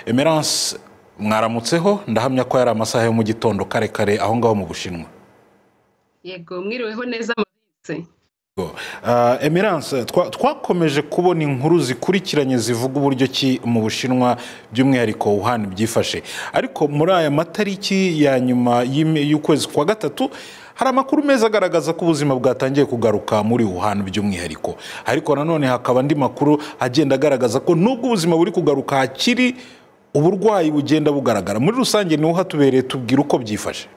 emerance mwaramutseho ndahamya ko yari amasaha yo mu gitondo kare kare aho ngaho mu bushinwa yego mwiriweho neza amabitse emerance twakomeje kubona inkuru zikurikiranye zivuga uburyo ki mu bushinwa by'umwihariko wuhani byifashe ariko muri aya matariki ya nyuma y'ukwezi kwa gatatu hari amakuru meza agaragaza ko ubuzima bwatangiye kugaruka muri wuhani by'umwihariko ariko nanone hakaba andi makuru agenda agaragaza ko nubwo ubuzima buri kugaruka hakiri uburwayi bugenda bugaragara muri rusange niho hatubereye tubwira uko byifashe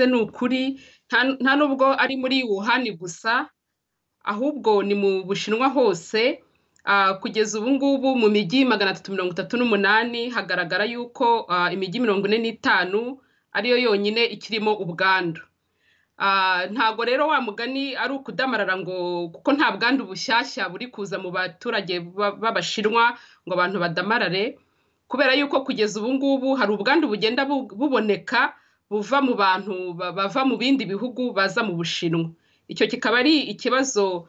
ni ukuri nta nubwo ari muri wuhani gusa ahubwo ni mu bushinwa hose kugeza ubu ngubu mu mijyi magana atatu mirongo itatu n'umunani hagaragara yuko imijyi mirongo ine n'itanu ariyo yonyine ikirimo ubwandu ntabwo rero wa mugani ari ukudamarara ngo kuko nta bwandu bushyashya buri kuza mu baturage b'abashinwa ngo abantu badamarare kubera yuko kugeza ubu ngubu hari ubwandu bugenda buboneka buva mu bantu bava mu bindi bihugu baza mu bushinwa icyo kikaba ari ikibazo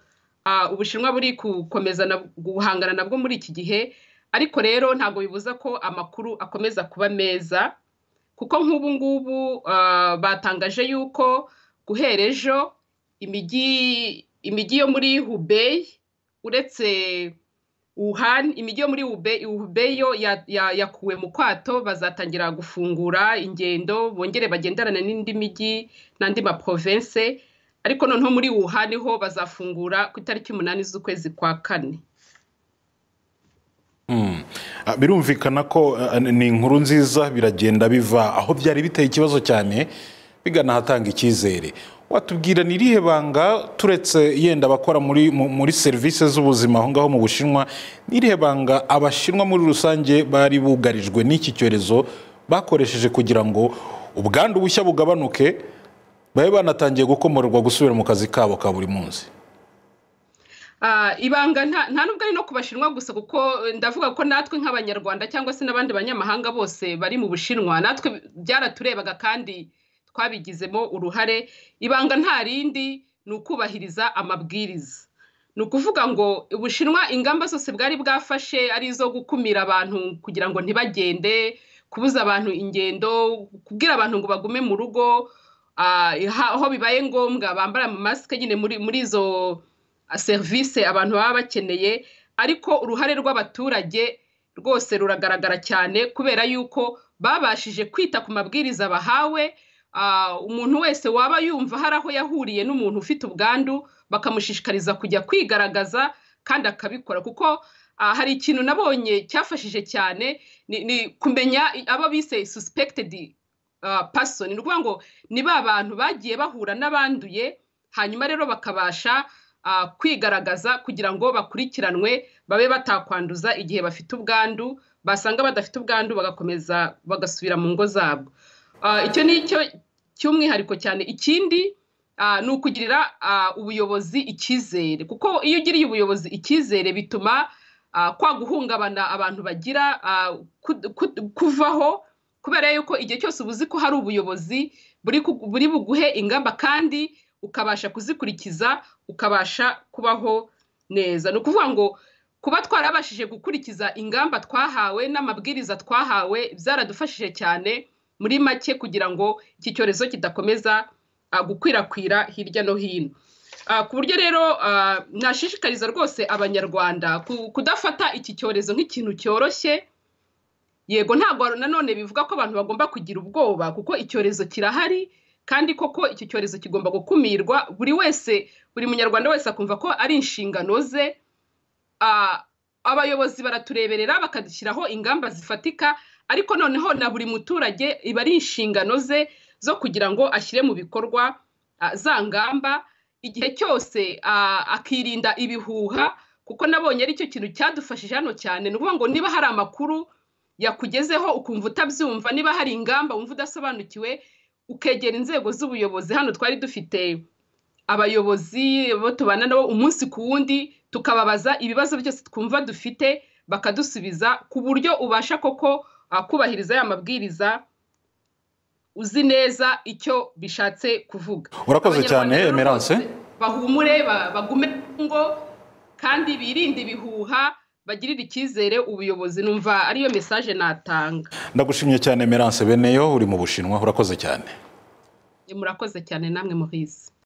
ubushinwa buri gukomeza guhangana nabwo muri iki gihe ariko rero ntabwo bibuza ko amakuru akomeza kuba meza kuko nk'ubu ngubu batangaje yuko guhera ejo imijyi yo muri hubeyi uretse wuhani imijyi yo muri hubeyi yo yakuwe mu kwato bazatangira gufungura ingendo bongere bagenderana n'indi mijyi n'andi maprovense ariko noneho muri wuhani ho bazafungura ku itariki umunani z'ukwezi kwa kane birumvikana ko ni inkuru nziza biragenda biva aho byari biteye ikibazo cyane bigana ahatanga icyizere watubwira ni irihe banga turetse yenda abakora muri serivisi z'ubuzima aho ngaho mu bushinwa ni irihe banga abashinwa muri rusange bari bugarijwe n'iki cyorezo bakoresheje kugira ngo ubwandu bushya bugabanuke babe banatangiye gukomorerwa gusubira mu kazi kabo ka buri munsi ibanga nta nubwo ari no ku bashinwa gusa kuko ndavuga ko natwe nk'abanyarwanda cyangwa se n'abandi banyamahanga bose bari mu bushinwa natwe byaraturebaga kandi twabigizemo uruhare ibanga nta rindi ni ukubahiriza amabwiriza ni ukuvuga ngo ubushinwa ingamba zose bwari bwafashe ari izo gukumira abantu kugira ngo ntibagende kubuza abantu ingendo kubwira abantu ngo bagume mu rugo aho bibaye ngombwa bambara masike nyine muri izo serivisi abantu baba bakeneye ariko uruhare rw'abaturage rwose ruragaragara cyane kubera yuko babashije kwita ku mabwiriza bahawe umuntu wese waba yumva hari aho yahuriye n'umuntu ufite ubwandu bakamushishikariza kujya kwigaragaza kandi akabikora kuko hari ikintu nabonye cyafashije cyane ni kumenya abo bise suspected person ni ukuvuga ngo ni ba bantu bagiye bahura n'abanduye hanyuma rero bakabasha kwigaragaza kugira ngo bakurikiranwe babe batakwanduza igihe bafite ubwandu basanga badafite ubwandu bagakomeza bagasubira mu ngo zabo icyo ni cyo cy'umwihariko cyane ikindi ni ukugirira ubuyobozi icyizere kuko iyo ugiriye ubuyobozi icyizere bituma kwa guhungabana abantu bagira kuvaho kubera yuko igihe cyose ubuzi ko hari ubuyobozi buri buguhe ingamba kandi ukabasha kuzikurikiza ukabasha kubaho neza ni ukuvuga ngo kuba twarabashije gukurikiza ingamba twahawe n'amabwiriza twahawe byaradufashije cyane muri make kugira ngo iki cyorezo kidakomeza gukwirakwira hirya no hino ku buryo rero nashishikariza rwose abanyarwanda kudafata iki cyorezo nk'ikintu cyoroshye yego ntabwo nanone bivuga ko abantu bagomba kugira ubwoba kuko icyorezo kirahari kandi koko icyo cyorezo kigomba gukumirwa buri wese buri munyarwanda wese akumva ko ari inshingano ze abayobozi baratureberera bakadushyiraho ingamba zifatika ariko noneho na buri muturage iba ari inshingano ze zo kugira ngo ashyire mu bikorwa za ngamba igihe cyose akirinda ibihuha kuko nabonye aricyo kintu cyadufashije hano cyane ni ukuvuga ngo niba hari amakuru yakugezeho ukumva utabyumva niba hari ingamba wumva udasobanukiwe ukegera inzego z'ubuyobozi hano twari dufite abayobozi bo tubana nabo umunsi ku wundi tukababaza ibibazo byose twumva dufite bakadusubiza ku buryo ubasha koko kubahiriza ya mabwiriza uzi neza icyo bishatse kuvuga urakoze cyane emerance bahumure bagume ngo kandi birinde ibihuha bagirira icyizere ubuyobozi numva ariyo mesaje natanga ndagushimye cyane Emerance beneyo uri mu bushinwa urakoze cyane murakoze cyane namwe muhizi